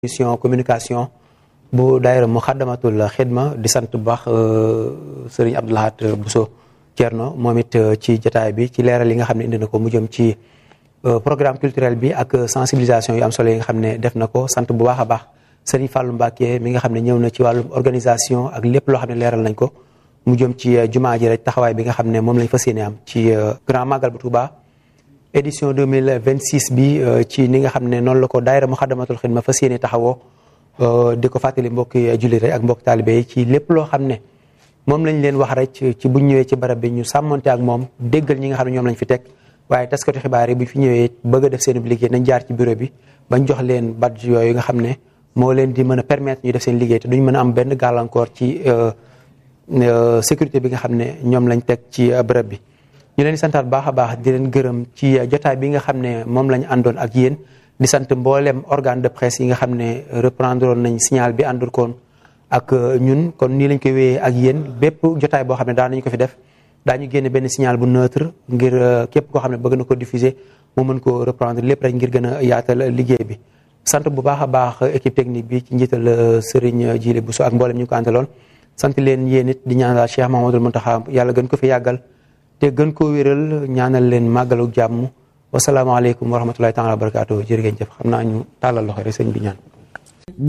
mission communication bu daayira mu xaddamatul xidma di sant bu baax sëriñ Abdoulahat Bousso Thierno moom it ci jataay bi ci leeral yi nga xam ne indi na ko mu jëm ci programme culturel bi ak sensibilisation yu am solo yi nga xam ne def na ko sant bu baax a baax sëriñ Fallou Mbacke mi nga xam ne ñëw na ci wàllum organisation ak lépp loo xam ne leeral nañ ko mu jëm ci jumaa ji rek taxawaay bi nga xam ne moom lañ fas yéene am ci grand magal bu Touba édition 2026 bi ci ni nga xam ne noonu la ko daayira Muxaddamatul Xidma fas yéene taxawoo di ko fàttali mbokki jullit rek ak mbokki taalibe yi ci lépp loo xam ne moom lañ leen wax rek ci buñ ñëwee ci barab bi ñu sàmmonte ak moom déggal ñi nga xam ne ñoom lañ fi teg waaye taskatu xibaar yi bu fi ñëwee bëgg a def seen liggéey nañ jaar ci bureau bi bañ jox leen badge yooyu nga xam ne moo leen di mën a permettre ñu def seen liggéey te duñ mën a am benn gàllankoor ci sécurité bi nga xam ne ñoom lañ teg ci bërëb bi ñu leen di santaat baax a baax di leen gërëm ci jotaay bi nga xam ne moom lañ àndoon ak yéen di sant mboolem organe de presse yi nga xam ne reprendre nañ signal bi àndoon koon ak ñun kon nii lañ koy wéyee ak yéen bépp jotaay boo xam ne daan nañu ko fi def daañu génne benn signal bu neutre ngir képp koo xam ne bëgg na ko diffuser mu mën ko reprendre lépp rek ngir gën a yaatal liggéey bi sant bu baax a baax équipe technique bi ci njiital Serigne Djili Bousso ak mboolem ñu ko àndaloon sant leen yéen it di ñaanal Cheikh Mahamadul Muntaxa yàlla gën ko fi yàggal te gën koo wéral ñaanal leen màggalu jàmm wasalaamaaleykum wa rahmatullahi taala wa barakaatu jërë ngeen jëf xam naa ñu tàllal loxo rek sëñ bi ñaan